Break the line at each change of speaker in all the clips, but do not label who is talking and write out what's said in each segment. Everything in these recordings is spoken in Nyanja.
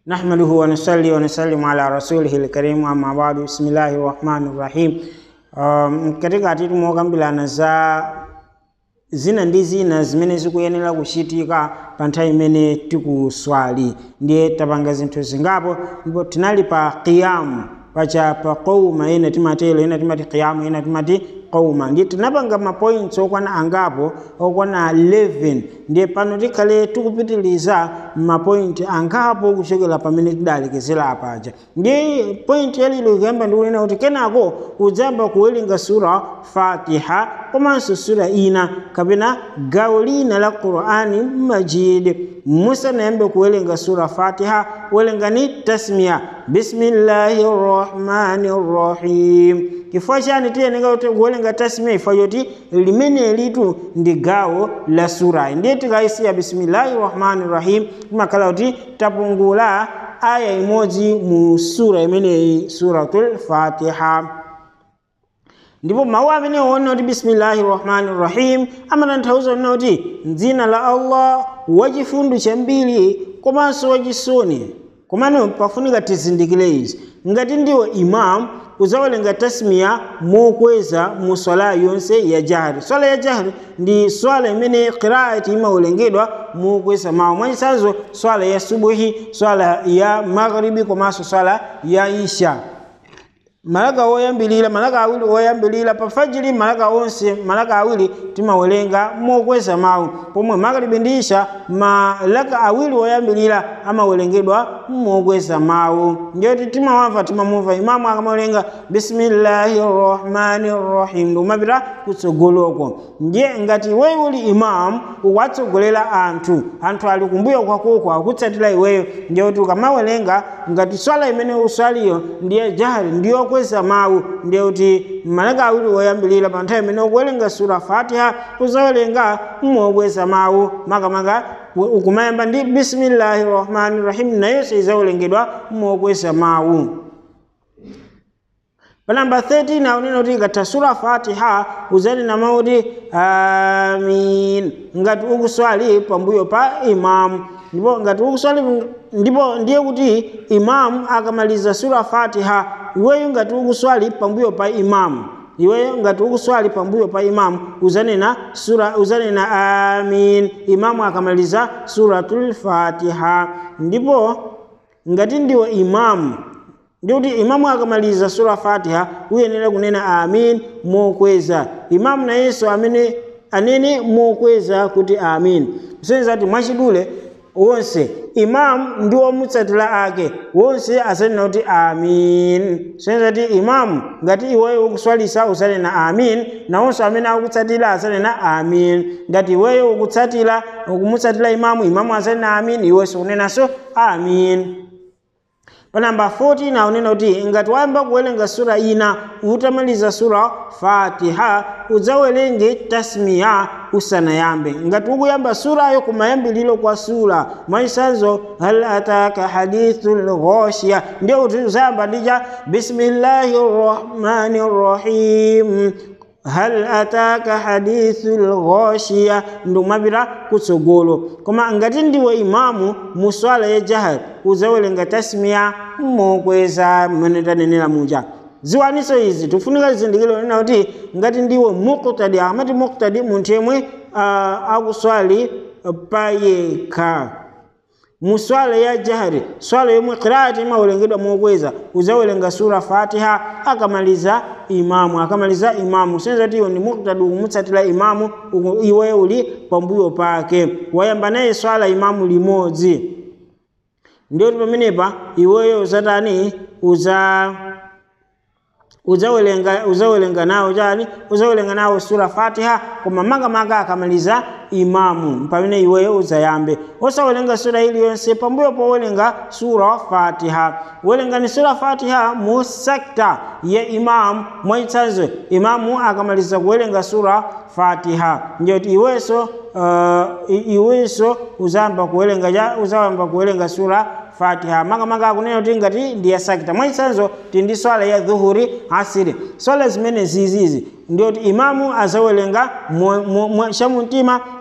نحمده ونصلي ونسلم على رسوله الكريم أما بعد بسم الله الرحمن الرحيم um, katika titumokambirana za zina ndi zina zimene zikuyenera kuchitika pa nthawi imene tikuswali ndiye tapanga zinthu zingapo ndipo tinali pa qiyamu pacha pa qauma ena timatelo ena timati qiyamu ena timati qauma ndiye tinapanga mapoints okwana angapo okwana 11 ndiye pano tikhale tikupitiliza mapointi angapo kuchokera pamene tidalekezera apaja ndiye point yalilo ikuyamba ndikunena kuti kenako udzayamba kuwerenga sura fatiha komanso sura ina kapena gawo lina la qur'ani majid musanayambe kuwerenga sura fatiha welengani tasmiya bismillahi rrahmani rrahim chifukwa chani tiyeneka kuti kuwerenga tasmiya ifwa choti limene litu ndi gawo la surayi ndiye tikayisiya bismillahi rrahmani rrahim timakhala kuti tapungula aya imodzi mu sura imeneyi suratul fatiha ndipo mawu amene woona kuti bismillahi rrahmani rrahim amatanthauza kunena kuti mdzina la allah wachifundo chambiri komanso wachisoni komano pafunika tizindikire izi ngati ndiwe imamu uzawerenga tasmiya mokweza mu swala yonse ya jahri swala ya jahri ndi swala imene qiraati imawerengedwa mokweza mawu mwachisanzo swala ya subuhi swala ya maghribi komanso swala ya isha malaka woyambilira malaka awiri woyambilira pa fajiri malaka onse malaka awiri timawerenga mokweza mawu pomwe magharibi ndi isha malaka awiri woyambilira amawerengedwa mokweza mawu ndiyoti timawamva timamumva imamu akamawerenga bismillahi rrahmani rrahim ndikumapita kutsogoloko ndiye ngati iweyo uli imamu ukuwatsogolera anthu anthu ali kumbuyo kwakoko akutsatira iweyo ndiyoti ukamawerenga ngati swala imene uswaliyo ndiye jahri ndiyo kweza mawu ndiye kuti malaka awiri woyambilira pa nthawi imene ukuwerenga sura fatiha uzawerenga mokweza mawu makamaka ukumayamba ndi bismillahi rrahmani rrahim nayonso izawerengedwa mokweza mawu pa namba 13 akunena kuti ikatha sura fatiha uzanena mawu kuti amin ngati ukuswali pambuyo pa imamu ndipo ngati ukuswali ndipo ndiye kuti imamu akamaliza sura fatiha iweyo ngati ukuswali pambuyo pa imamu iweyo ngati ukuswali pambuyo pa imamu uzanena sura uzanena amin imamu akamaliza suratul fatiha ndipo ngati ndiwe imamu ndikuti imamu akamaliza sura fatiha uyenera kunena amin mokweza imamu nayenso amene anene mokweza kuti amin kusonyeza kuti mwachidule wonse imamu ndi womutsatira ake wonse asanena kuti amin kusonyeza kuti imamu ngati iweyo ukuswalisa usanena amin nawonso amene akutsatira asanena amin ngati iweyo ukutsatira ukumutsatira imamu imamu asanena amin iwenso unenanso amin pa namba 14 akunena kuti ngati wayamba kuwerenga sura ina utamaliza sura fatiha udzawerenge tasmiya usanayambe ngati ukuyamba surayo kumayambiliro kwa sura mwachisanzo hal ataka hadithu lghoshiya ndiye kuti uzayamba ndicha bismillahi rrahmani rrahim hal ataka hadithu lghoshiya ndikumapita kutsogolo koma ngati ndiwe imamu mu swala ya jahar uzawerenga tasmiya mokweza mmene tanenera muja ziwaniso izi tifunika zizindikiro nena kuti ngati ndiwe muktadi amati muktadi munthu yemwe uh, akuswali payekha mu swala ya jahri swala yomwe qiraati imawerengedwa mokweza uzawerenga sura fatiha akamaliza imamu akamaliza imamu senza kuti iwe ndi muktadi ukumutsatira imamu iwe uli pambuyo pake wayamba naye swala imamu limodzi ndiyoti pamenepa iweyo uzatani uza uzawelenga uzawelenga nawo chani uzawelenga nawo sura fatiha koma makamaka akamaliza imamu pamene iweyo uzayambe osawelenga sura iliyonse pambuyo powelenga sura fatiha welengani sura fatiha mu sekta ya imamu mwachitsanzo imamu akamaliza kuwelenga sura fatiha ndiyoti iwenso uh, iwenso uzayamba kuwelenga uzayamba kuwelenga sura fatiha makamaka akunena kuti ngati ndi ya sakita mwachitsanzo ti ndi swala ya dhuhuri asiri swala zimene zizizi ndiyoti imamu azawelenga chamumtima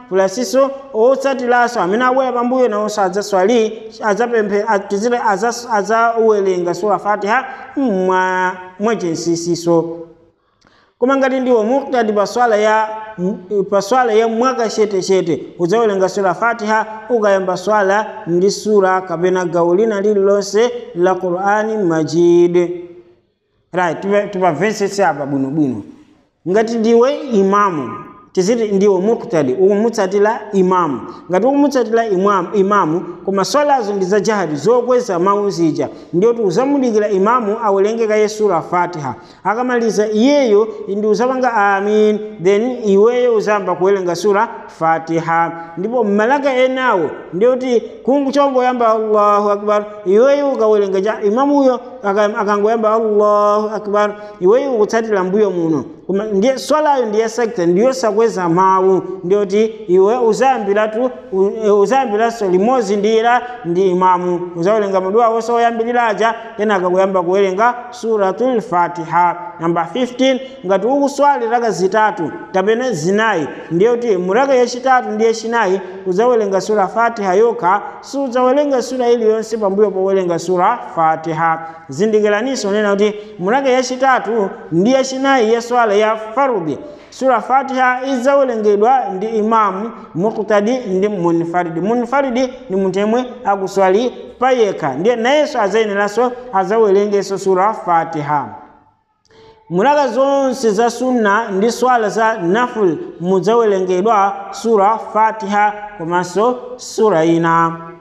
pulasinso otsatilaso amene abwera pambuyo nawonso adzaswali adzapemphe atizire adzawerenga sura fatiha mwa mwachinsisiso koma ngati ndiwo muktadi pa swala ya pa swala ya mwaka chetechete udzawerenga sura fatiha ukayamba swala ndi sura kapena gawo lina lililonse la qur'ani majid right tupamvetsetse apa bwinobwino ngati ndiwe imamu tiziti ndiwe muktadi ukumutsatira imamu ngati ukumutsatira imamu, imamu koma swalazo ndi za jahadi zokweza mawu zija ndiyoti uzamudikira imamu awerenge kaye sura fatiha akamaliza iyeyo ndi uzapanga amin then iweyo uzayamba kuwerenga sura fatiha ndipo mmalaka enawo ndiyoti kunguchongoyamba allahu akbar iweyo ukawerenga ja imamuyo akangoyamba allahu akbar iweyo ukutsatira mbuyo muno koma ndiye swalayo ndiye sekta ndiyo sakweza mawu ndiyoti iwe uzayambiratu uzayambiranso limodzi ndira ndi imamu uzawerenga maduwa wonse oyambiriraja kenaka kuyamba kuwerenga suratul fatiha namba 15 ngati ukuswali raka zitatu kapena zinayi ndiyoti muraka yachitatu ndi yachinayi uzawerenga sura fatiha yokha sudzawerenga sura iliyonse pambuyo powerenga sura fatiha zindikiraninso nena kuti muraka yachitatu ndi yachinayi ya swala ya farudhi sura fatiha idzawerengedwa ndi imamu muktadi ndi munfaridi munfaridi ni munthu yemwe akuswali payekha ndiye nayenso adzayeneranso adzawerengenso sura fatiha mulaka zonse za sunna ndi swala za naful mudzawerengedwa sura fatiha komanso sura ina